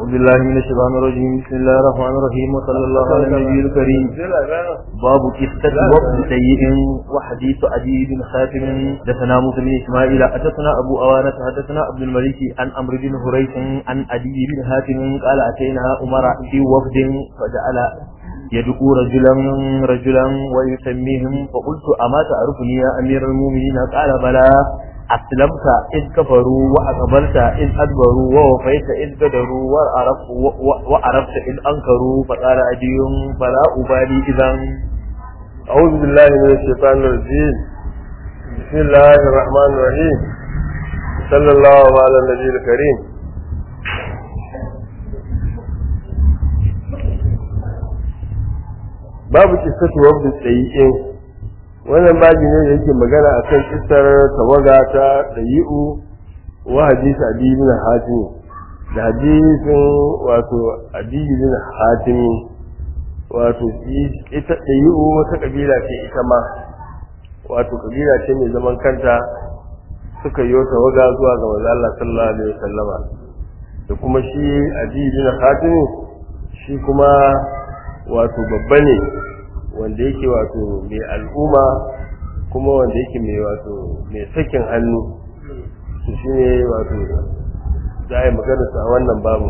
أعوذ بالله من الشيطان الرجيم بسم الله الرحمن الرحيم وصلى الله على النبي الكريم باب قصة وفد سيء وحديث عدي بن خاتم حدثنا موسى بن إسماعيل حدثنا أبو أوانة حدثنا عبد الملك عن أمر بن هريث عن عدي بن خاتم قال أتينا عمر في وفد فجعل يدعو رجلا رجلا ويسميهم فقلت أما تعرفني يا أمير المؤمنين قال بلى أسلمت إذ كفروا وأقبلت إذ أدبروا ووفيت إذ قدروا وعرفت, وعرفت إذ أنكروا فقال أدي فلا أبالي إذا أعوذ بالله من الشيطان الرجيم بسم الله الرحمن الرحيم صلى الله على النبي الكريم babu kissatu wabda tsayi'in wannan babi ne da yake magana akan kissar tawaga ta tsayi'u wa hadisi adi bin hatim da hadisin wato adi bin hatim wato ita tsayi'u wata kabila ce ita ma wato kabila ce mai zaman kanta suka yi tawaga zuwa ga manzo Allah sallallahu alaihi wasallama da kuma shi adi bin hatim shi kuma wato babba ne wanda yake wato mai al'umma kuma wanda yake mai wato mai sakin hannu su shi ne wato za a yi magana a wannan babu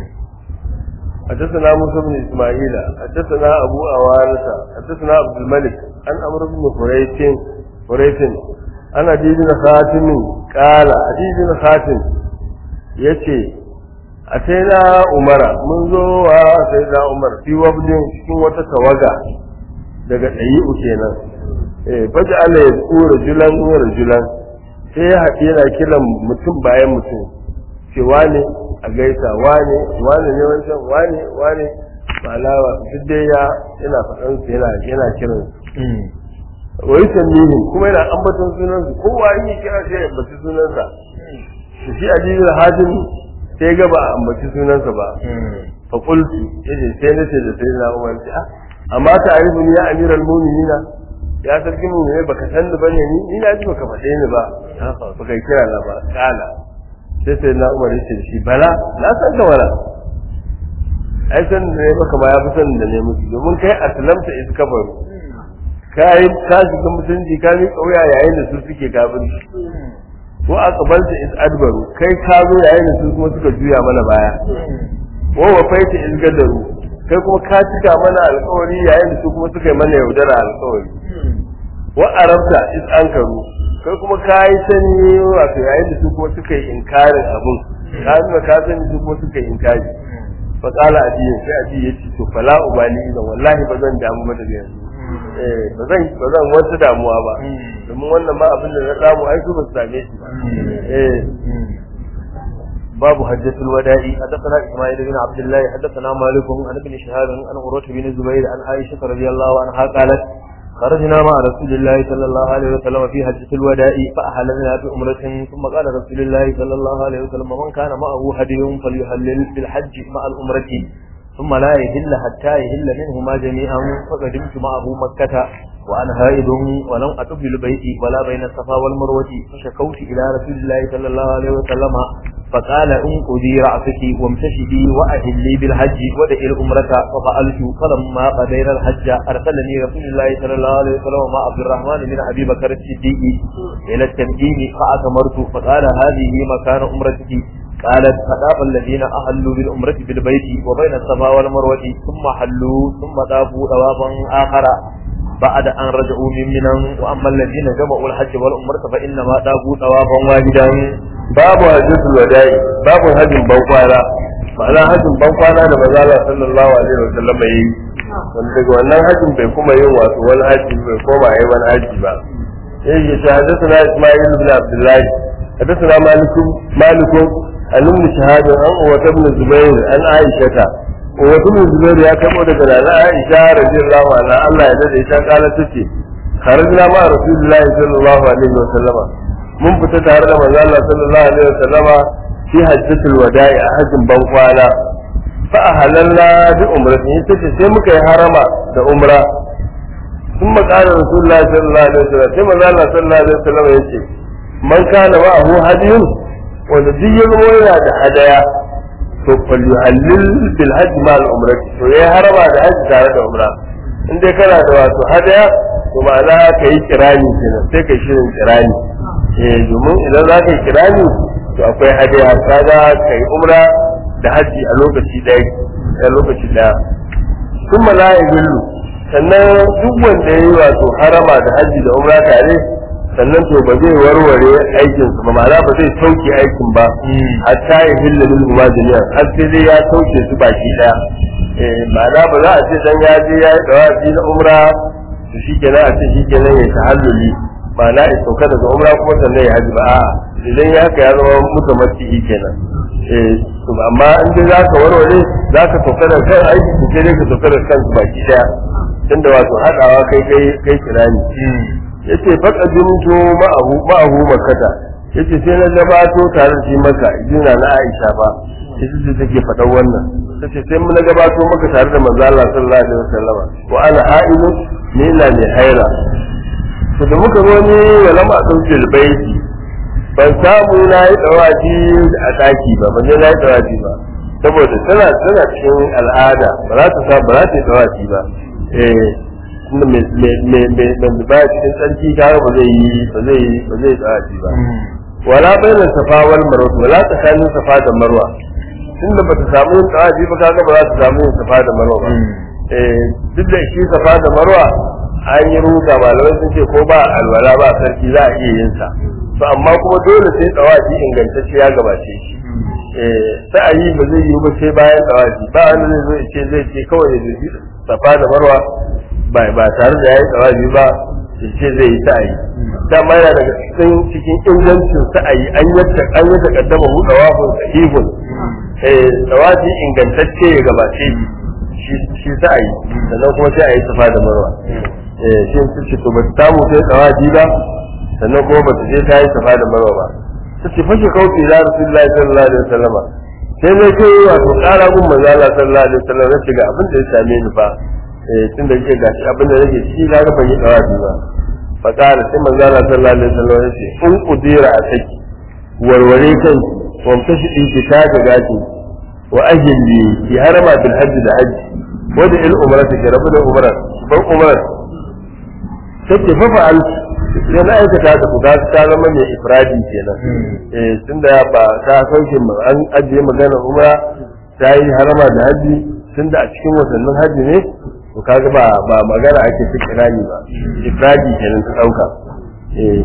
حدثنا موسى بن اسماعيل حدثنا ابو اوانه حدثنا عبد الملك عن عمرو بن فريت فريت انا دي بن خاتم قال دي بن خاتم yace a sai na umara mun zo wa sai na umar fi wabdin cikin wata tawaga daga ɗayi'u kenan eh faji Allah ya tsura julan rajulan sai ya haɗe yana kiran mutum bayan mutum ce wane a gaisa wane wane ne wancan wane wane malawa duk dai ya yana faɗan su yana yana kiran su wai sannihi kuma yana ambaton sunansu kowa in yi kira sai ya ambaci sunansa shi aliyu hadin sai ga ba a ambaci sunansa ba fa qultu yace sai nace da sai na umar ce ah amma ta arifu ni ya amiral mu'minina ya sarki mu ne baka san ni bane ni ni na ji baka faɗe ni ba baka kira na ba kala sai sai na umar yace shi bala na san ka wala ai san da ne baka ma ya fi san da ne musu domin kai aslamta iz kafaru kai ka shiga mutunci ka mi kauya yayin da su suke kafirci ko aqbalta iz adbaru kai ka zo yayin da su kuma suka juya mana baya wa wafaita iz gadaru kai kuma ka cika mana alƙawari yayin da su kuma suka yi mana yaudara alƙawari wa arabta iz ankaru kai kuma ka yi sani wato yayin da su kuma suka yi inkarin abun ka nuna ka sani su kuma suka yi inkari fa qala adiyin sai adiyin ya ce to fala ubali idan wallahi ba zan damu ba daga yanzu eh ba zan ba zan wata damuwa ba domin wannan ma abin da na samu ai su ba su same shi ba eh باب حجة الوداع حدثنا إسماعيل بن عبد الله حدثنا مالك عن ابن شهاب عن عروة بن الزبير عن عائشة رضي الله عنها قالت خرجنا مع رسول الله صلى الله عليه وسلم في حجة الوداع فأحللنا بأمرة ثم قال رسول الله صلى الله عليه وسلم من كان معه هدي فليهلل بالحج مع الأمرة ثم لا يهل حتى يهل منهما جميعا فقدمت معه مكة وأنا هائد ولم أتب البيت ولا بين الصفا والمروة فشكوت إلى رسول الله صلى الله عليه وسلم فقال انقذي رأسك وامتشدي وأهلي بالحج ودعي الأمرة ففعلت فلما قضينا الحج أرسلني رسول الله صلى الله عليه وسلم مع عبد الرحمن بن أبي بكر الصديق إلى التمكين فأتمرت فقال هذه مكان أمرتك قالت فطاف الذين أهلوا بالأمرة بالبيت وبين الصفا والمروة ثم حلوا ثم طافوا طوافا آخر بعد أن رجعوا من منى وأما الذين جمعوا الحج والأمرة فإنما طافوا طوافا واحدا babu hajjatul wada'i babu hajjin bankwana ma'ana hajjin bankwana da manzo Allah sallallahu alaihi wasallam yi wanda daga wannan hajjin bai kuma yin wato wani haji bai koma yi wani haji ba yace ta hadathana Isma'il ibn Abdullah hadathana Malik Malik an ibn Shahab an Uwat ibn Zubair an Aisha Uwat ibn Zubair ya kamo daga Nana Aisha radiyallahu anha Allah ya dade ta kala tace kharajna ma Rasulullahi sallallahu alaihi wasallam mun fita tare da manzo Allah sallallahu alaihi wasallama fi hajjatul wada'i a hajjin ban kwana fa ahalalla bi umratin yace sai muka yi harama da umra sun makara rasulullahi sallallahu alaihi wasallam sai manzo Allah sallallahu alaihi wasallam yace man kana ma'ahu hadiyun wanda duk ya zama yana da hadaya to fal yuhallil bil hajj ma al umrah to yayi harama da hajji tare da umra in dai kana da wato hadaya to ma'ana ka yi kirani kenan sai ka shirin kirani eh domin idan za ka yi kirani to akwai hadaya kaga ka yi umra da hajji a lokaci ɗaya a lokaci ɗaya sun ma la sannan duk wanda ya yi wato harama da hajji da umra tare sannan to ba zai warware aikin su ba ma'ana ba zai sauke aikin ba hatta ya hilla min huma jami'an har sai dai ya sauke su baki daya eh ma'ana ba za a ce dan ya je ya yi dawafi na umra to shikenan a ce shikenan ya tahalluli ma'ana ya sauka daga umra kuma sannan ya haji ba a'a idan ya haka ya zama mutamatti kenan eh to amma in dai zaka warware zaka sauka da kan aiki to sai dai ka sauka da kansu baki daya tunda wato hadawa kai kai kai kirani yace faka jumto ma'ahu ma'ahu makata yace sai na gabato tare da shi maka jina na Aisha ba ita ce take faɗan wannan tace sai mun gabato maka tare da manzo Allah sallallahu alaihi wasallama wa ana ha'ilu ni ina mai haira to da muka zo ne ya lama dauke baiti ban samu na yi dawaji a daki ba ban je na yi dawaji ba saboda tana tana cikin al'ada ba za ta sa ba za ta yi dawaji ba eh tunda me me me me me ba cikin sarki kaga ba zai yi ba zai ba zai dawaji ba wala baina safa wal marwa wala tsakanin safa da marwa tunda ba ta samu yin dawaji ba kaga ba za ta samu yin safa da marwa ba eh duk da shi safa da marwa an yi ruga malamai sun ce ko ba alwala ba sarki za a iya yin sa to amma kuma dole sai tsawaji ingantacce ya gabace shi eh sa'ayi ba zai yi ba sai bayan tsawaji ba wanda zai zo ya ce zai ce kawai ya zubi safa da marwa ba ba tare da yayi tsawaji ba ya ce zai yi sa'ayi dama yana daga cikin cikin ingancin sa'ayi an yadda an yi takaddama hu dawafun sahihun eh tsawaji ingantacce ya gabace shi shi sa'ayi sannan kuma sai a yi safa da marwa eh shi su ce to ba ta samu sai tsawaji ba sannan kuma ba ta je ta yi safa da marwa ba ta ce fashe kauce da rasulullahi sallallahu alaihi wasallam sai ne kai wato kara gun manzo Allah sallallahu alaihi wasallam na shiga abin da ya same ni fa eh tunda yake gashi abin da nake ci ga ga ban yi tsawaji ba fa kara sai manzo Allah sallallahu alaihi wasallam ya ce in qudira a saki warware kan wamta shi ki ta ga gashi wa ajli ki harama bil hajj da hajji wada il umrata ki rabu da umrat ban umrat take fa fa'al sai na aikata da ku ta zama mai ifradi kenan eh tunda ba ta sauke mu an ajiye magana umra ta yi harama da haji tunda a cikin watannin haji ne to kaga ba ba magana ake ta kirani ba ifradi kenan ta dauka eh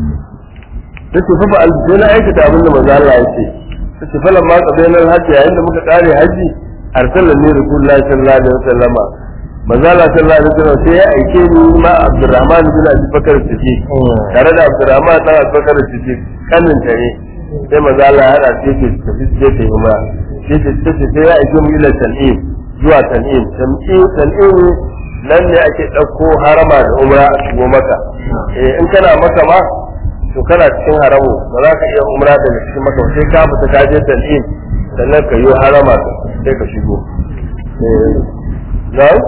take fa fa'al sai na aikata abin da manzo Allah ya ce take fa lamma qadaina haji yayin da muka kare haji arsalani rasulullahi sallallahu alaihi wasallama manzala sallallahu alaihi wasallam sai ya aike ni ma Abdurrahman bin Abi Bakar Siddiq tare da Abdurrahman dan Abi Bakar Siddiq kanin ta ne sai manzala ya hada sai ke tafi sai ta umra sai ta tafi sai ya aike mu ila Tan'im zuwa Tan'im Tan'im Tan'im nan ne ake dauko harama da umra a shigo maka eh in kana maka ma to kana cikin haramu ba za ka iya umra daga cikin maka sai ka fita ka je Tan'im sannan ka yi harama sai ka shigo eh na'am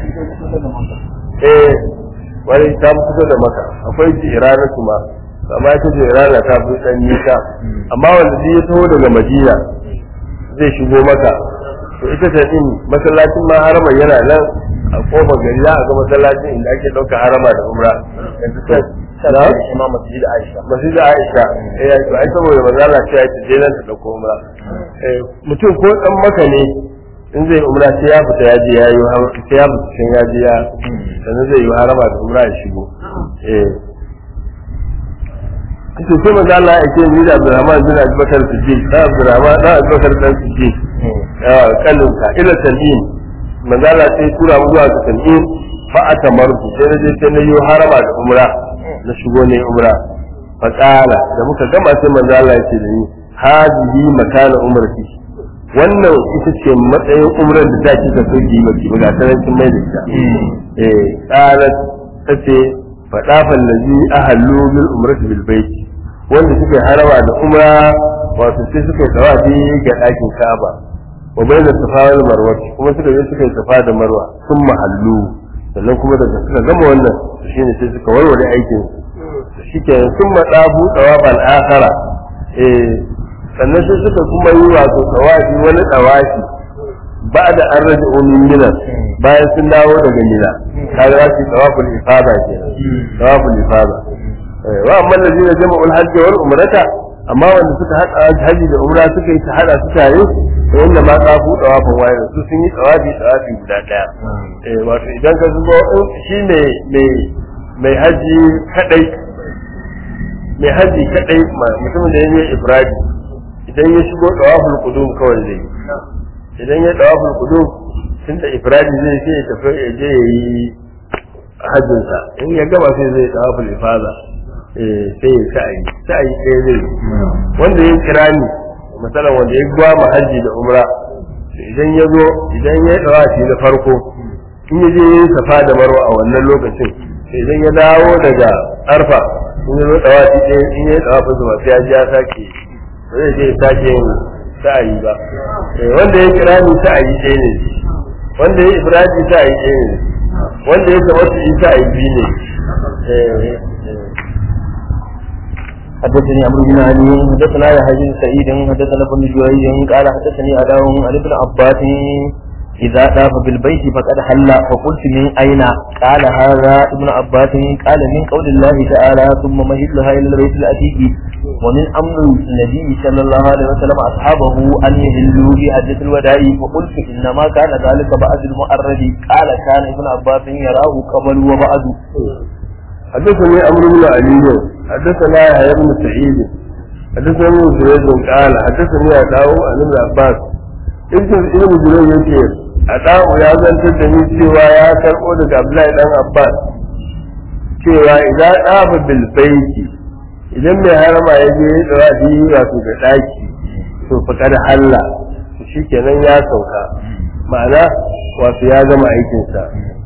eh wani ta fito da maka akwai jirana kuma amma ita jirana ta fi dan nisa amma wanda zai taho daga madina zai shigo maka to ita ta din masallacin ma harama yana nan a kofar gari za a ga masallacin inda ake ɗauka harama da umra yanzu ta sana imam masjid Aisha masjid Aisha eh to ai saboda manzo Allah ya ce je nan ta dauko umra eh mutum ko dan maka ne in zai umra sai ya fita ya je ya yi sai ya fita sai ya je ya sannan zai yi harama da umra ya shigo eh kace sai manzo Allah ya ce ni da Abdurrahman bin Abi Bakar Siddiq da Abdurrahman da Abi Bakar dan Siddiq ya kallon ka ila tan'im manzo Allah sai tura mu zuwa ga tan'im fa atamarku sai na je sai na yi harama da umra na shigo ne umra fa qala da muka gama sai manzo Allah ya ce da ni hadihi makana umrati wannan ita ce matsayin umrar da ta kika so ki maki ba ga tarancin mai da ita eh qalat tace fadafan ladhi ahallu bil umrati bil bait wanda suka harawa da umra wato sai suka tawafi ga dakin Ka'aba wa bayna safa wal marwa kuma suka je suka safa da marwa sun mahallu sannan kuma daga suka gama wannan shine sai suka warware aikin su shike sun madabu tawafan akhara eh sannan sai suka kuma yi wato tawafi wani tawafi ba da an rage omin mina bayan sun dawo daga mina kaga za su yi tawaful ifada kenan tawaful ifada wa amma da zina jama'ul hajji wal umrata amma wanda suka hada haji da umra suka yi ta hada su tare to inda ma tsafu tawafin waye su sun yi tawafi tawafi guda daya eh wato idan ka zubo shi ne mai mai haji kadai mai haji kadai mutumin da ya yi ibrahim idan ya shigo tawaful qudum kawai zai idan ya tawaful qudum tun da ibrahim zai sai ya tafi ya je ya yi hajjinsa in ya gaba sai zai tawaful ifada sai ya sa'ayi sa'ayi ɗaya zai wanda ya kira ni misalan wanda ya gwa ma hajji da umra idan ya zo idan ya dawa shi da farko in ya je ya yi safa da marwa a wannan lokacin idan ya dawo daga arfa in ya zo dawa shi ɗaya in ya dawa fasa masu ya ji ya sake ba zai je ya sake yin sa'ayi ba wanda ya kira ni sa'ayi ɗaya ne wanda ya ibrahim sa'ayi ɗaya ne wanda ya tabbata sa'ayi biyu ne حدثني عمرو بن علي حدثنا يحيى بن سعيد حدثنا ابن جريج قال حدثني اداء عن ابن عباس إذا طاف بالبيت فقد حل فقلت من أين قال هذا ابن عباس قال من قول الله تعالى ثم مهلها إلى البيت الأتيك ومن أمر النبي صلى الله عليه وسلم أصحابه أن يهلوا في حجة الوداع فقلت إنما كان ذلك بعد المؤرد قال كان ابن عباس يراه قبل وبعد حدثني أمر بن علي حدثنا يحيى بن سعيد حدثني زيد قال حدثني أداو عن ابن عباس ابن ابن جريج يقول أداو يا zantar da ni cewa ya karɓo daga Abdullahi dan Abbas cewa idan ɗafa bil baiti idan mai harama ya je ya tsara shi wato da ɗaki to fa da Allah shikenan ya sauka ma'ana wato ya gama aikinsa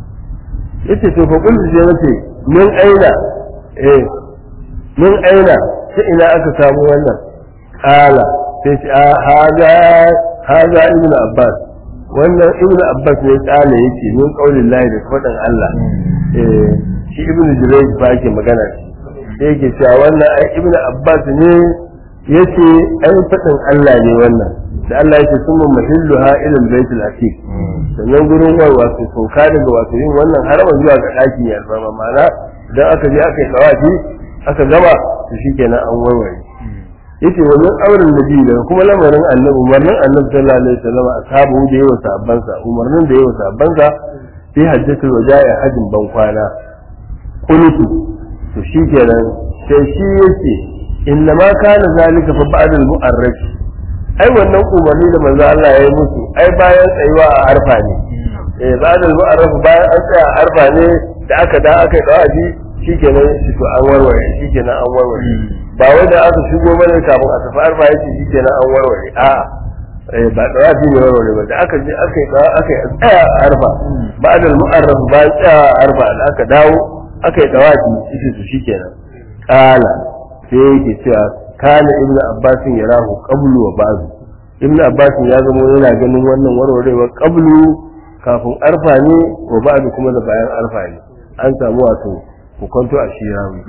yace to fa kullu je nace min aina eh min aina sai ina aka samu wannan kala sai ce a haza haza ibnu abbas wannan ibnu abbas ne kala yake min qaulin lahi da fadan Allah eh shi ibnu jurayj ba yake magana shi yake cewa wannan ai ibnu abbas ne yace ai fadan Allah ne wannan da Allah yake summa mahilluha ila al-bayt atiq sannan gurin wai wato sauka daga wato yin wannan haraman zuwa ga ɗakin ya alfarma ma'ana idan aka je aka yi tsawafi aka gama to shikenan an warware yace wannan auren nabi daga kuma lamarin annabi umarnin annabi sallallahu alaihi wasallam ashabu da yawa sabban sa umarnin da yawa sabban sa fi hajjatul wada'i hajjin ban kwana kunutu to shikenan sai shi yace inna ma kana zalika fa ba'da al-mu'arraf ai wannan umarni da manzo Allah ya yi musu ai bayan tsayuwa a arfa ne eh ba'da al-mu'arraf bayan an tsaya a arfa ne da aka da aka yi dawaji shikenan shi to an warware shikenan an warware ba wai da aka shigo mana kafin a tafi arfa yace shikenan an warware a eh ba dawaji ne warware ba da aka je aka yi aka yi tsaya a arfa ba'da al-mu'arraf bayan tsaya a arfa da aka dawo aka yi dawaji shi to shikenan kala sai yake cewa kana ibn abbas ya rahu qablu wa ba'du ibn abbas ya zama yana ganin wannan warwarewa qablu kafin arfa ne wa ba'du kuma da bayan arfa ne an samu wato hukunto a shi rawi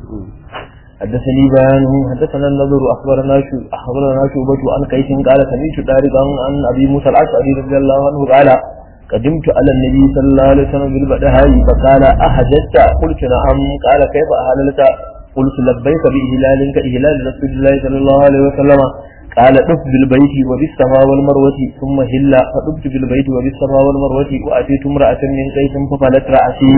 حدثني بيان حدثنا النظر اخبرنا شو اخبرنا شعبة عن قيس قال سمعت دارقا عن ابي موسى الاشعري رضي الله عنه قال قدمت على النبي صلى الله عليه وسلم بالبدهاء فقال احججت قلت نعم قال كيف اهللت قلت لبيك بإهلال كإهلال رسول الله صلى الله عليه وسلم قال طف بالبيت وبالصفا والمروة ثم هلا فطفت بالبيت وبالصفا والمروة وأتيت امرأة من قيس ففلت رأسي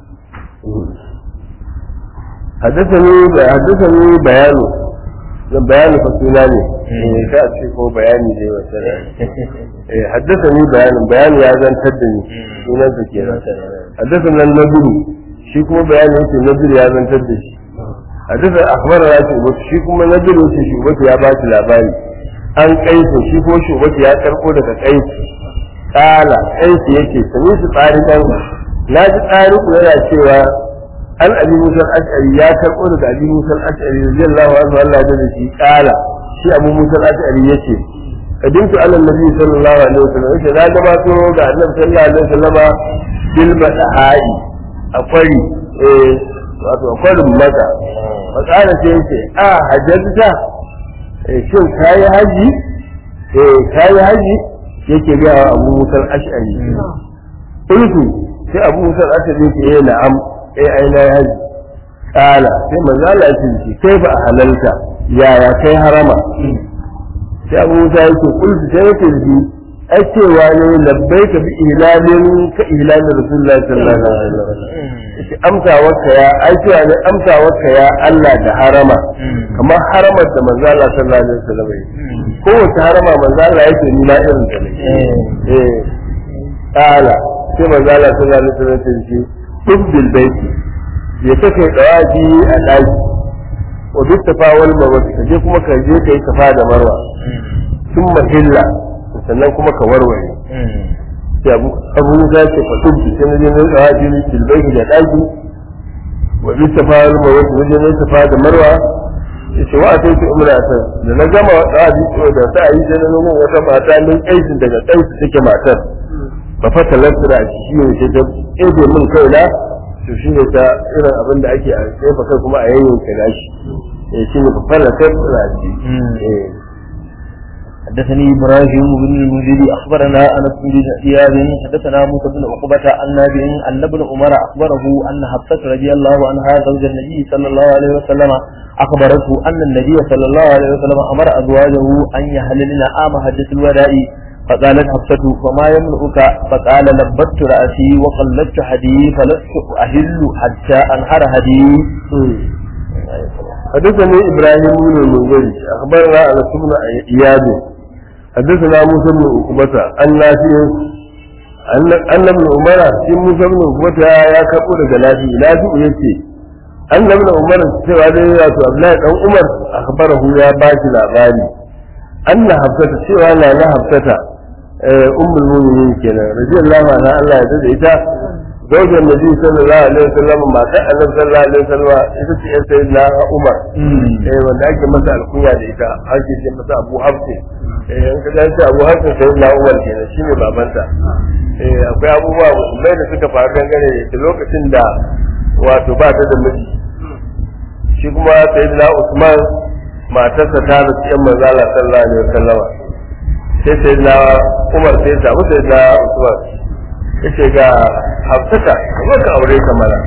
حدثني حدثني بيان بيان فصولاني ka ce ko bayani dai wata eh haddathani bayanin bayani ya zantar da ni sunan sa kenan haddathana an-nadru shi kuma bayani yake nadru ya zantar da shi hadisa akhbarana shubatu shi kuma nadir yace shubatu ya ba shi labari an kaisu shi ko shubatu ya karko daga kaisu kala kaisu yake sami su tsarikan na ji tsariku yana cewa an abi musa al-ash'ari ya karko daga abi musa al-ash'ari radiyallahu anhu Allah da shi kala shi abu musa al-ash'ari yace kadintu ala nabi sallallahu alaihi wasallam yace na gabato ga annabi sallallahu alaihi wasallama bil badahai akwai eh wato kwarin maka matsala ce yake a hajjata eh shin kai haji eh kai haji yake ga Abu Musa al-Ash'ari kullu sai Abu Musa al-Ash'ari yake eh na'am eh ai na haji kala sai manzo Allah ya ce kai ba halalta yaya kai harama sai Abu Musa yake kullu sai yake ji ai cewa ne labbaika bi ihlalin ka ihlalin Rasulullahi sallallahu alaihi wasallam yace amsawarka ya ai cewa ne amsawarka ya Allah da harama kamar haramar da manzo Allah sallallahu alaihi wasallam yi kowace harama manzo Allah yake ni ma irin ta ne eh kala sai manzo Allah sallallahu alaihi wasallam ya ce tubbil baiti ya take dawaji a daki wa duk tafawal mawaki ka je kuma ka je ka yi tafa da marwa sun mahilla sannan kuma ka warware sai abu abu za ce fa tubbi sai na je na dawaji bil baiti da daki wa duk tafawal mawaki wajen na tafa da marwa yace wa sai ki umra ta da na gama dawaji da ta yi sai na nuna wata mata min aikin daga kansu take matar ba fa talattura a shi ne ta ebe min kaina to shi ne ta irin abin da ake a tsefa kai kuma a yanyin ka gashi eh shi ne fara kai tsira ji eh حدثني ابراهيم بن المنذر اخبرنا انس بن زياد حدثنا موسى بن عقبة عن نافع ان ابن عمر اخبره ان حفصة رضي الله عنها زوج النبي صلى الله عليه وسلم اخبرته ان النبي صلى الله عليه وسلم امر ازواجه ان يحللن عام حجة الوداع فقالت حفصة فما يمنعك فقال لبت رأسي وقلدت حدي فلست أهل حتى أنهر هدي حدثني ابراهيم بن المنذر اخبرنا انس بن اياد حدثنا موسى بن عقبة عن نافع ان ان ابن عمر في موسى بن عقبة يا كفو daga nafi nafi yace an ابن عمر cewa dai wato Abdullahi dan Umar akhbarahu ya ba shi labari anna hafsata cewa na na hafsata ummul mu'minin kenan radiyallahu anha Allah ya tada ita zaujar nabi sallallahu alaihi wasallam matar annabi sallallahu alaihi wasallam ita ce yar sayyidina Umar eh wanda ake masa alkunya da ita ake ce masa Abu Hafs eh an kaga ce Abu Hafs sayyidina Umar kenan shine babanta eh akwai abubuwa musulmai da suka faru dangane da lokacin da wato ba ta da miji shi kuma sayyidina Usman matarsa ta rasu yan manzala sallallahu alaihi wasallam sai sayyidina Umar sai ya samu sayyidina Usman yace ga hafsata kuma ka aure ka mana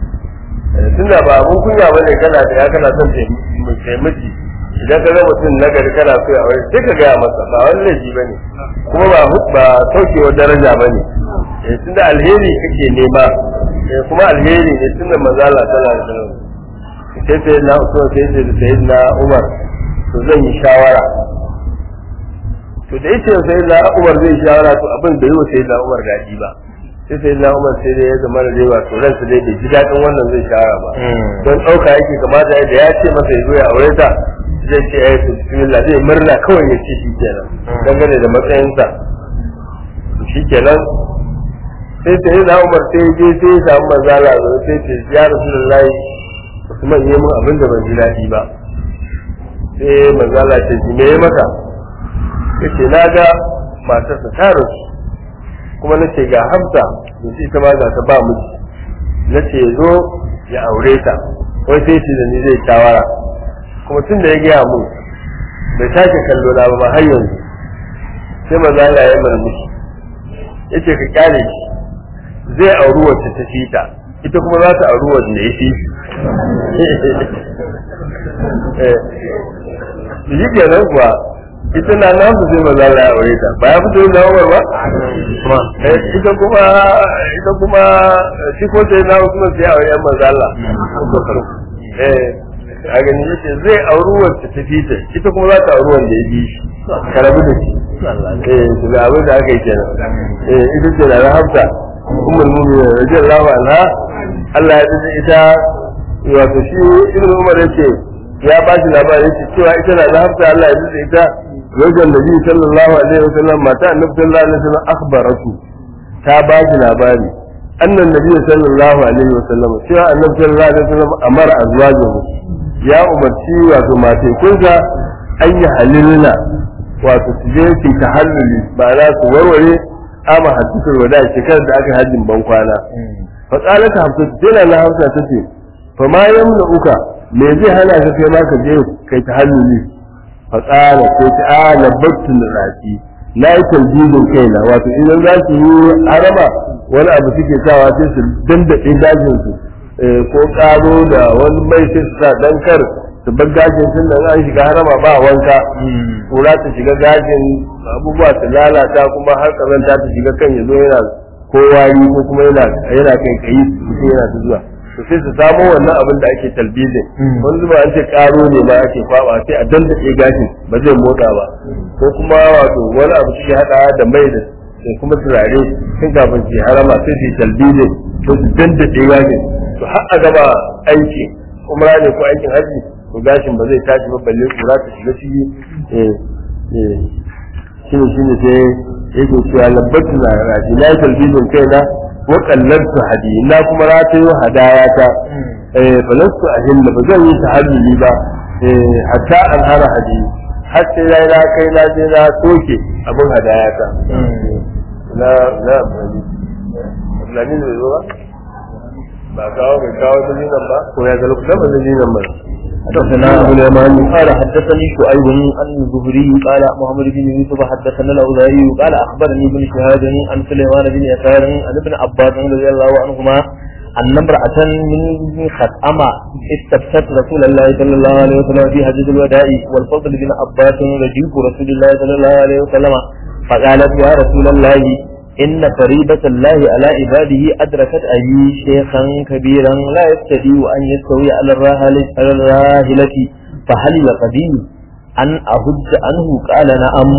tunda ba abun kunya bane kana da ya kana son taimaki idan ka ga mutum na gari kana so ya aure sai ka gaya masa ba wani laifi bane kuma ba ba saukewar daraja bane tunda alheri kake nema kuma alheri ne tunda manzo Allah sallallahu alaihi wasallam sai sai na Usman sai sai sai na Umar to zan yi shawara to da yace sai na Umar zai shawara to abin da yau sai na Umar daɗi ba sai sai na Umar sai dai ya zama da dai wato ransa dai bai ji daɗin wannan zai shawara ba don ɗauka yake kamata da ya ce masa ya zo ya aure ta zai ce ya yi bismillah zai murna kawai ya ce shi kenan dangane da matsayinsa shi kenan sai sai na Umar sai ya je sai ya samu manzala sai ce ya Rasulullahi Usman yi mun abin da ban ji daɗi ba sai manzala ce shi me ya maka yace na ga matarsa ta rasu kuma na ce ga hamsa da shi ita ma ga ta ba miji na ce zo ya aure ta wai sai ce da ni zai shawara kuma tun da ya gaya mun bai sake kallo na ba har yanzu sai manzala ya murmushi yace ka kyale shi zai auri wacce ta fita ita kuma za ta auri wacce ya fi shi kenan kuwa ita na nan su sai maza ya aure ta ba ya fito da Umar ba ita kuma ita kuma shi ko sai na Usman sai aure yan manzo Allah eh a gani yace zai auri wacce ta fita ita kuma za ta auri wanda ya bi shi karabu da shi eh to ga abin da aka yi kenan eh ita ce da Hafsa ummul mu'minin radiyallahu anha Allah ya dace ita wato shi ibnu Umar yace ya ba shi labarin cewa ita na da Hafsa Allah ya dace ita wajen Nabi sallallahu alaihi wasallam mata Annabi sallallahu alaihi wasallam akhbaratu ta ba shi labari annan Nabi sallallahu alaihi wasallam cewa Annabi sallallahu alaihi wasallam amara azwajuhu ya umarci wato matai kunsa an yi halilna wato su je su tahalluli ba za su warware ama hadisul wada shekarar da aka hajjin ban kwana fa qalat hafsa tana na hafsa tace fa ma yamna uka me zai hana ka kai ma ka je kai tahalluli fa qala sai ta a labbattu rasi na yi talbidin kaina wato idan za su yi harama wani abu suke sawa sai su dandaɗe dajin su ko ƙaro da wani mai sai su sa dan kar su bar gajin sun nan an shiga harama ba wanka kura ta shiga gajin abubuwa su lalata kuma har kazanta ta shiga kan ya zo yana ko wari ko kuma yana yana kai kai mutum yana ta zuwa to sai su samo wannan abin da ake talbizin wani zuba an ce karo ne ma ake kwaba sai a dandace gashin ba zai motsa ba ko kuma wato wani abu suke hada da mai da kuma turare sun kafin su harama sai su talbizin to su dandace gashin to har a gaba aiki umra ne ko aikin haji to gashin ba zai tashi ba balle kura ta shiga ciki eh eh shine shine sai yake cewa labbatu na rashi na talbizin kaina wa kallantu hadi na kuma ratayo hadaya ta eh falastu ahilla ba zan yi tahalluli ba eh hatta an hara hadi har sai na na kai na je na soke abin hadaya ta na na Abdulhamid bai zo ba ba kawo bai kawo dalilan ba ko ya ga lokacin da dalilan ba حدثنا ابو اليمان قال حدثني شعيب عن الزهري قال محمد بن يوسف حدثنا الاوزاعي قال اخبرني ابن شهاب عن سليمان بن يسار عن ابن عباس رضي الله عنهما أن امرأة من خطأمة استفتت رسول الله صلى الله عليه وسلم في حجة الوداع والفضل بن عباس رجيك رسول الله صلى الله عليه وسلم فقالت يا رسول الله إن فريضة الله على عباده أدركت أبي شيخا كبيرا لا يستطيع أن يستوي على الراحلة على الراحلة فهل يقدر أن أهج عنه قال نعم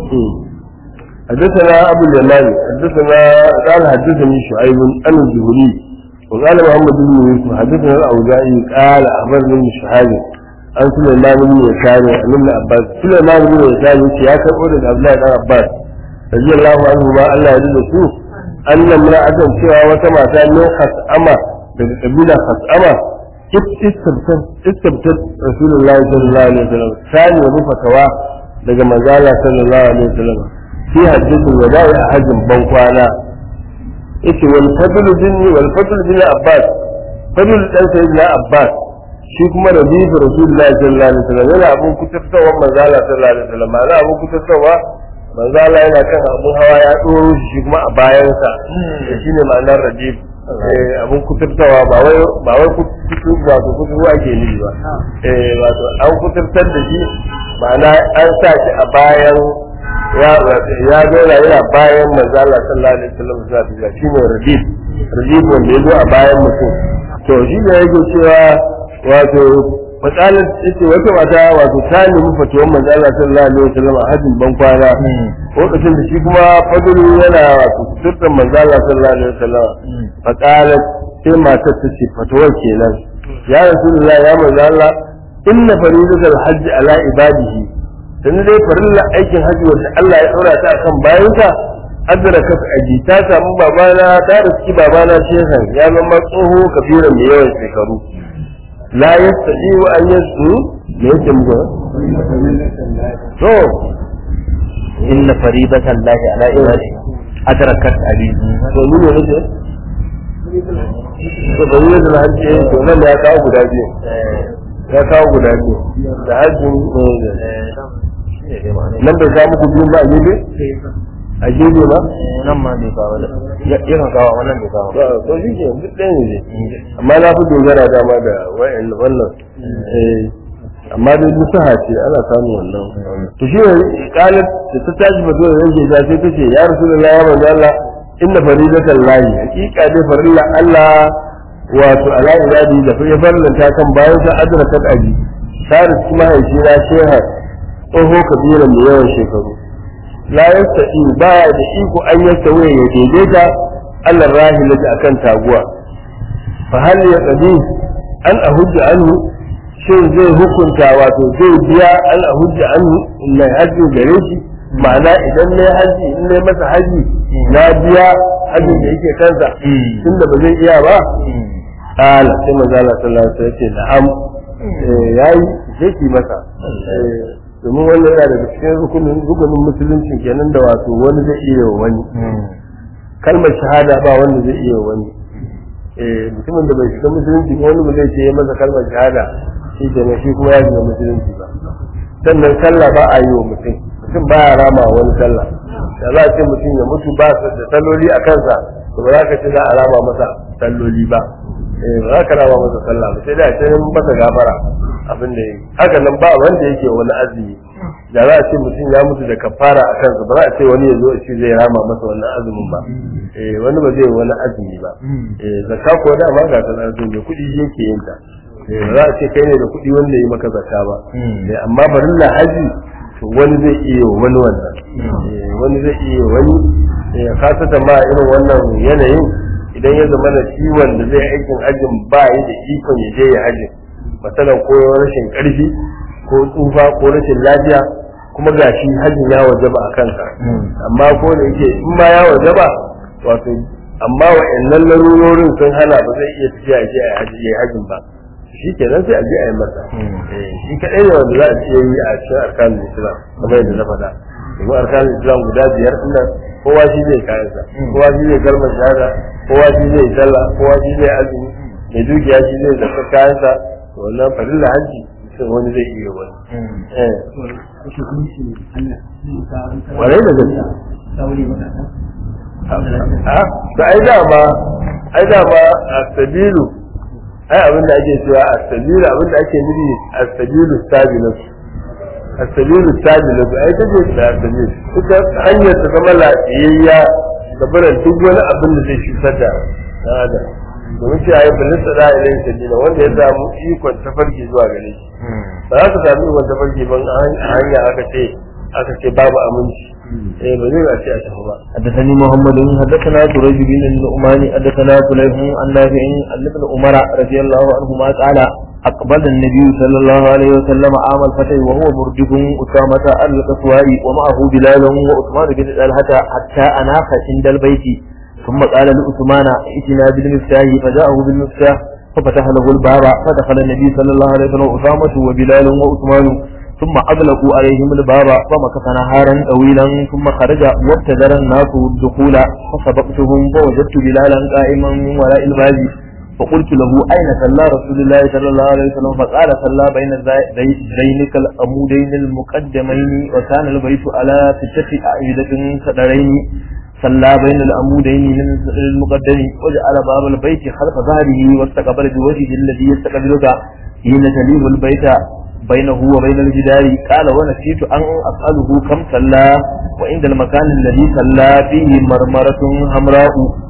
حدثنا أبو اليمان حدثنا قال حدثني شعيب عن الزهري وقال محمد بن يوسف حدثنا الأوزاعي قال أخبرني ابن شهاب عن سليمان بن يسار عن ابن عباس سليمان بن يسار يا كبر عبد الله بن عباس رضي الله عنه ما الله يرضى سوء أن امرأة سوى وتما من خسأمة daga kabila khas'ama istabtat rasulullahi sallallahu alaihi wasallam sani wa fatawa daga manzala sallallahu alaihi wasallam fi hajjatul wada'i a hajjin ban kwana yace wal fadl bin wal fadl bin abbas fadl dan sayyidina abbas shi kuma rabi'u rasulullahi sallallahu alaihi wasallam yana abun kutartawa manzala sallallahu alaihi wasallam ma'ana abun kutartawa manzala yana kan abun hawa ya doro shi kuma a bayansa shine ma'anar rabi'u abun kuturtawa ba wai ba wai kutu ba ko kutu ake nufi ba eh wato an kuturtar da shi ma'ana an sa shi a bayan ya ya zo yana bayan manzo Allah sallallahu alaihi wasallam sa ta shine radib radib wanda ya zo a bayan mutum to shi ne yake cewa wato matsalar ita wata mata wato ta nemi fatuwar manzo Allah sallallahu alaihi wasallam a hajjin ban kwana lokacin da shi kuma fadlu yana wato kuturtar manzo Allah sallallahu alaihi wasallam faqalat sai matar ta ce fatuwar kenan ya rasulullah ya manzo Allah inna faridatul hajji ala ibadihi dan dai farilla aikin hajji wanda Allah ya daura ta akan bayansa adrakat aji ta samu babana ta riski babana shehan ya zama tsoho kabiran mai yawan shekaru la yastati wa an yasu me yake muku to inna faribatan lahi ala ibadi adrakat abi to ni ne nake to bari ne da hajji to nan ya kawo guda biyu ya kawo guda biyu da hajji nan bai samu ku biyun ba a gefe a gefe ba nan ma bai kawo da yakan kawo amma nan bai kawo to shi ke duk ɗaya ne amma na fi dogara dama da wayan wannan amma dai duk saha ce ana samun wannan to shi ne kalat da ta tashi ba zo da rage ta sai ta ce ya rasulullahi ya manzo Allah inna faridatan lahi hakika dai farilla Allah wato ala ibadi da ya farlanta kan bayan sa adrakat abi saris kuma haifi na sheha tsoho kabiran da yawan shekaru la yastati ba da iko an yasta waye ya daidaita Allah rahilata akan taguwa fa hal ya qadi an ahujja anhu shin zai hukunta wato zai biya an ahujja anhu mai haji gare shi ma'ana idan ne haji in ne masa haji na biya hajin da yake kansa tunda ba zai iya ba قال كما قال صلى الله عليه وسلم نعم yayi sai ki masa domin wannan yana daga cikin rukunin rukunin musulunci kenan da wato wani zai iya wa wani kalmar shahada ba wanda zai iya wa wani eh mutumin da bai shiga musulunci wani ba zai ce masa kalmar shahada shi kenan shi kuma ya shiga musulunci ba sannan sallah ba a yi wa mutum mutum ba ya rama wani sallah da za a ce mutum ya mutu ba da salloli a kansa to ba za ka ce za a rama masa salloli ba eh ba za ka rama masa sallah ba sai da ce masa gafara abin da yake haka nan ba wanda yake wani azumi da za a ce mutum ya mutu da kafara a kansa ba za a ce wani ya zo a ce zai rama masa wannan azumin ba eh wani ba zai wani azumi ba eh zakka ko da ma ga sanar da kuɗi yake yin ta eh ba za a ce kai ne da kuɗi wanda yi maka zakka ba eh amma barin haji to wani zai iya wani wannan eh wani zai iya wani eh kasata ma irin wannan yanayin idan ya zama da shi wanda zai aikin hajjin ba yi da ikon ya je ya hajjin matsalan ko rashin karfi ko tsufa ko rashin lafiya kuma ga shi hajjin ya wajaba a kansa amma ko da yake in ma ya wajaba wato amma wa'annan larurorin sun hana ba zai iya tafiya ya je a hajji ya hajjin ba shi ke nan sai a je a yi masa shi kaɗai ne wanda za a ce yi a cikin arkanin islam kamar yadda na faɗa domin arkanin islam guda biyar ɗin nan kowa shi zai kayansa kowa shi zai kalmar shahada kowa shi zai sallah kowa shi zai azumi mai dukiya shi zai zaɓa kayansa to wannan farilla hajji sai wani zai iya wani warai da gaske a ai dama ai dama a sabilu ai abin da ake cewa as-sabilu abin da ake nufi as-sabilu sabilus as-sabilu sabilus ai ta ce da as-sabil ita hanyar ta zama lafiyayya da barin duk wani abin da zai cutar da dan adam domin ce ayi balin sada ilai sabila wanda ya samu ikon tafarki zuwa gare shi ba za ka samu ikon tafarki ban a hanya aka ce aka ce babu aminci eh ba zai a ce a tafi ba حدثني محمد حدثنا سريج بن النعمان حدثنا سليم عن نافع عن ابن عمر رضي الله عنهما قال أقبل النبي صلى الله عليه وسلم عام الفتح وهو مرجف أسامة القصواء ومعه بلال وعثمان بن طلحة حتى أناخ عند البيت ثم قال لعثمان ائتنا بالمفتاح فجاءه بالمفتاح ففتح له الباب فدخل النبي صلى الله عليه وسلم أسامة وبلال وعثمان ثم أغلقوا عليهم الباب فمكث نهارا طويلا ثم خرج وابتدر الناس الدخول فسبقتهم فوجدت بلالا قائما من وراء الباب فقلت له أين صلى رسول الله صلى الله عليه وسلم فقال صلى بين ذينك الأمودين المقدمين وكان البيت على ستة أعيدة سدرين صلى بين العمودين من المقدم وجعل باب البيت خلف ظهره واستقبل بوجهه الذي يستقبلك حين تليم البيت بينه وبين الجدار قال ونسيت أن أسأله كم صلى وعند المكان الذي صلى فيه مرمرة حمراء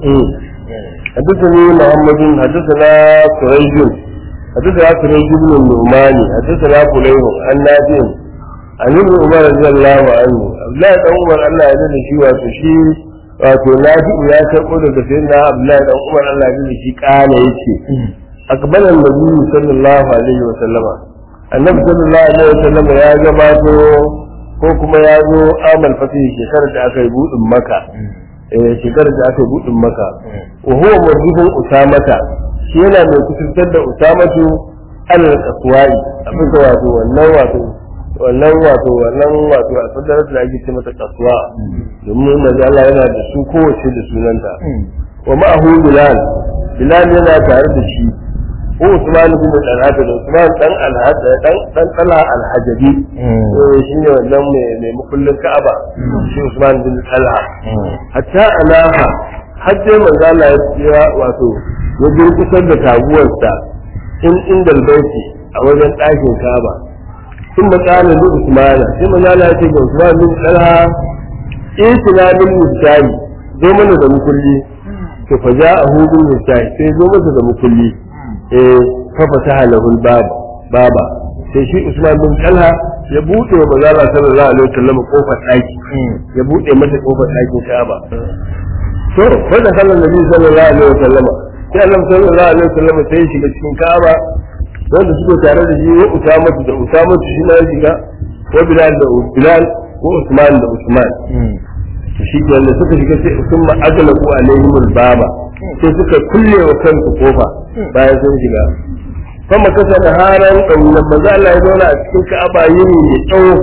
حدثني محمد حدثنا سريج حدثنا سريج بن النعمان حدثنا فليح عن نافع عن ابن عمر رضي الله عنه Abdullahi dan Umar Allah ya da shi wato shi wato Nafi'u ya karɓo daga sayyidina Abdullahi dan Umar Allah ya da shi kana yace akbala annabi sallallahu alaihi wa sallama annabi sallallahu alaihi wa sallama ya gabato ko kuma ya zo amal fatih shekarar da aka yi budin maka eh shekarar da aka yi budin maka wa huwa murjibun usamata shi yana mai kusantar da usamatu alal qaswai abin da wato wannan wato wannan wato wannan wato alfadarar da ake ce mata kasuwa domin manzo Allah yana da su kowace da sunanta wa ma'ahu bilal bilal yana tare da shi ko Usman bin Talha da Usman dan Alhaj dan dan Talha Alhajabi eh shine wannan mai mai mukullin Ka'aba shi Usman bin Talha hatta alaha hajje manzo Allah ya tsira wato ya durkusar da taguwarsa in inda albayti a wajen ɗakin Ka'aba ثم قال لعثمان ثم قال يا شيخ عثمان بن طلحه ائتنا بالمفتاح zo mana da mukulli to fa ja'ahu bil mفتاح sai zo masa da mukulli eh fa fataha lahu al bab baba sai shi Usman bin Talha ya bude wa manzo Allah sallallahu alaihi wasallam kofar daki ya bude mata kofar dakin Ka'aba to fa da sallallahu alaihi sallallahu alaihi wasallam sai Allah sallallahu alaihi wasallam sai ya shiga cikin Ka'aba wanda suke tare da shi wa usamatu da usamatu shi na shiga wa bilal da bilal ko usman da usman shi ke da suka shiga sai usma aglaku alaihim albaba sai suka kulle wa kansu kofa bayan sun shiga kuma kasa da haran kaulan maza Allah ya zauna a cikin ka'aba yini mai tsawo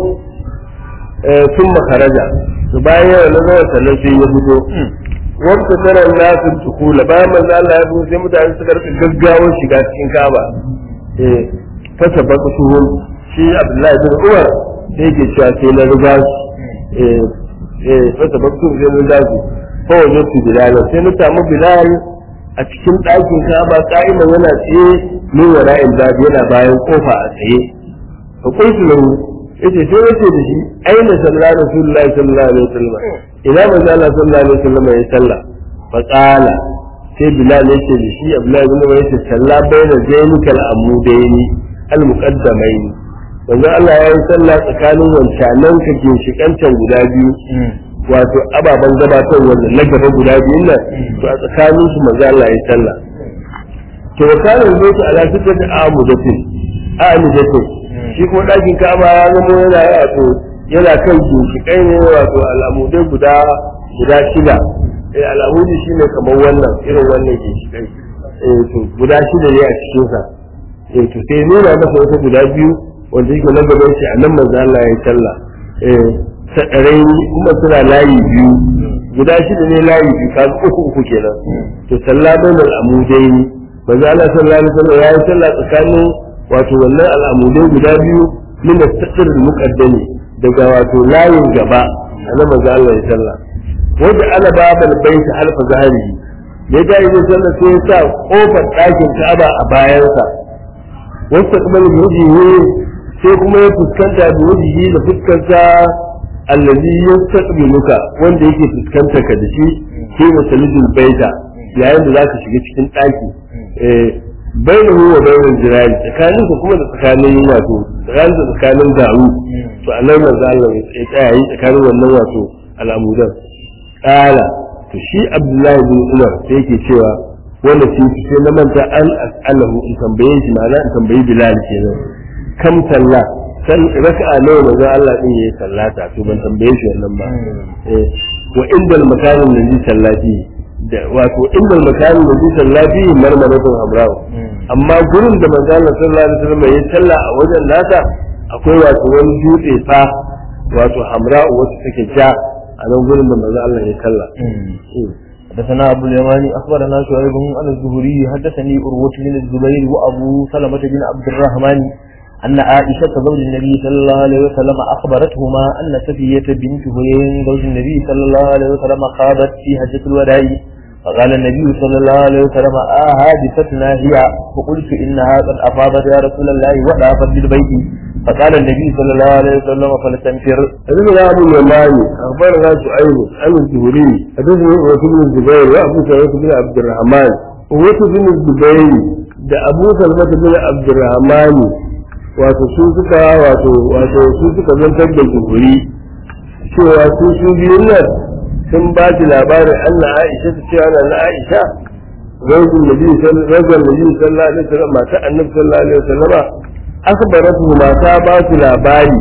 sun makaraja to bayan yana na zauna sannan sai ya fito wanda tsaron nasu tukula bayan maza Allah ya fito sai mutane suka rika gaggawar shiga cikin ka'aba fasa baka shuhun shi abdullahi bin umar sai yake cewa sai na riga su eh eh fata baktu sai na riga su fa wajadtu bilal sai na samu bilal a cikin ɗakin kaba ka'iman yana tsaye min wara'il bab yana bayan kofa a tsaye fa qultu lahu yace sai yace da shi aina sallallahu rasulullahi sallallahu alaihi wasallam ina manzo Allah sallallahu alaihi wasallam ya salla fa qala sai bilal yace da shi abdullahi ibn umar yace salla baina zainikal amudaini al muqaddamaini manzo Allah ya yi sallah tsakanin wancanan ka ginshikancan guda biyu wato ababen gabatar wannan na gaba guda biyun nan to a tsakanin su manzo Allah ya yi sallah to kana zai ala fitar da amudatin amudatin shi kuma ɗakin kama ya zama yana wato yana kan ginshiƙai ne wato al'amudai guda guda shida eh al'amudi shi ne kamar wannan irin wannan ginshiƙai eh to guda shida ne a cikin sa eh to sai nuna masa wata guda biyu wanda yake na gaban shi a nan manzo Allah ya sallah eh sadarai kuma suna layi biyu guda shida ne layi biyu kaga uku uku kenan to sallah bainal amudai manzo Allah sallallahu alaihi wasallam ya yi sallah tsakanin wato wannan al'amudai guda biyu min as-satr al-muqaddami daga wato layin gaba annabi manzo Allah ya sallah wanda ala babal bait halfa zahiri ya ga yin sallah sai ya sa kofar ɗakin Ka'aba a bayansa wasta kuma wujihi sai kuma ya fuskanta da wujihi da fuskarsa allazi yastaqbiluka wanda yake fuskanta ka da shi sai masalidul baita yayin da zaka shiga cikin ɗaki eh bainahu wa bainal jirani tsakanin ku kuma da tsakanin wato tsakanin da tsakanin daru to anan manzo Allah ya tsaya yi tsakanin wannan wato al'amudan kala to shi Abdullahi bin Umar sai yake cewa wanda shi sai na manta an as'alahu in tambaye shi ma'ana in tambayi Bilal kenan kam sallah san raka'a nawa manzo Allah din yayi sallata to ban tambaye shi wannan ba eh wa indal makanin da zai sallati da wato inda makamin da bisan lafi marmaratun hamrawa amma gurin da manzo Allah sallallahu alaihi wasallam ya talla a wajen nasa akwai wato wani dutse fa wato hamra'u wacce take ja a nan gurin da manzo Allah ya talla حدثنا أبو اليماني أخبرنا شعيب عن الزهري حدثني أروة بن الزبير وأبو سلمة بن عبد الرحمن أن عائشة زوج النبي صلى الله عليه وسلم أخبرتهما أن سفية بنت هيين زوج النبي صلى الله عليه وسلم خاضت في حجة الوداع فقال النبي صلى الله عليه وسلم آه حادثتنا هي فقلت إنها قد أفاضت يا رسول الله وضعفت بالبيت فقال النبي صلى الله عليه وسلم فلتنفر حدثنا أبو اليماني أخبرنا شعيب عن الزهري حدثنا عروة بن الزبير وأبو سلمة بن عبد الرحمن عروة بن الزبير da Abu Salmata bin Abdurrahman wato su suka wato wato su suka zantar da zuhuri cewa su su biyun nan sun ba shi labarin Allah Aisha ta cewa na Aisha rajul nabi sallallahu alaihi wasallam mata annabi sallallahu alaihi wasallam akhbaratu mata ba su labari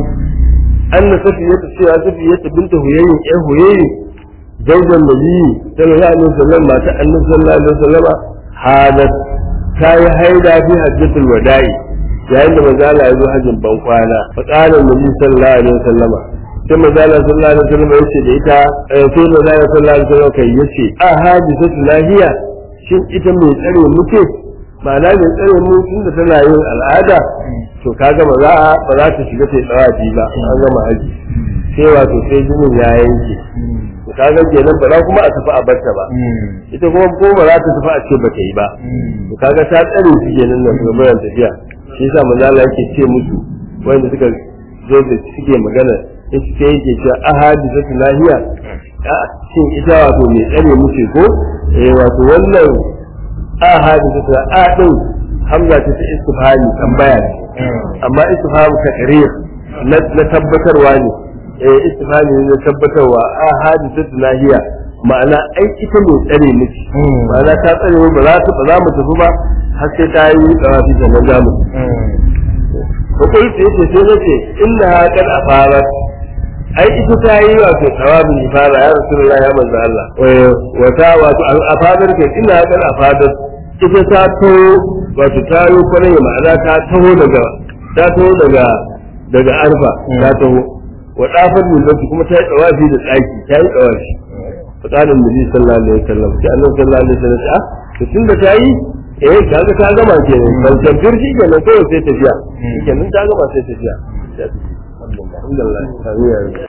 anna safiyatu cewa safiyatu binta huyayyin ƴar huyayyi zaujan nabi sallallahu alaihi wasallam mata annabi sallallahu alaihi wasallam hadat ta yi haida fi hajjatul wada'i yayin da manzo Allah ya zo hajjin ban kwana fa qala nabi sallallahu alaihi wasallam sai manzo Allah sallallahu alaihi wasallam yace da ita sai manzo Allah sallallahu alaihi wasallam kai yace a hadisatu lahiya shin ita mai tsare muke ma'ana mai tsare mu tunda tana yin al'ada to kaga ba za ba za ta shiga sai tsawafi ba an gama haji sai wato sai jinin ya yanke to kaga kenan ba za kuma a tafi a barta ba ita kuma ko ba za ta tafi a ce ba ta yi ba to kaga ta tsare su kenan nan ga bayan tafiya shi yasa manzo Allah yake ce musu wanda suka zo da suke magana yace sai yake cewa ahadithatu lahiya shin ita wato mai tsare muke ko eh wato wannan ahadithatu a din hamza ta ta istifhami tambaya ce amma istifham takrir na tabbatarwa ne eh istifhami ne na tabbatarwa ahadithatu lahiya ma'ana ai ita mai tsare miki ma'ana ta tsare mu ba za ta ba za mu tafi ba har sai ta yi tsawafi sannan za mu ko kai ce ce sai nace inna qad afarat ai ita ta yi wato tsawabin ifara ya rasulullahi ya manzo Allah wata wato afadat ke inna qad afadat ita ta to wato ta yi kwarai ma'ana ta taho daga ta taho daga daga arfa ta taho wa dafar min kuma ta yi tsawafi da tsaki ta yi tsawafi fadanin nabi sallallahu alaihi wasallam sai annabi sallallahu alaihi wasallam ah to tunda ta yi eh kaga ta gama kenan ban tabbar shi kenan kawai sai tafiya kenan ta gama sai tafiya alhamdulillah alhamdulillah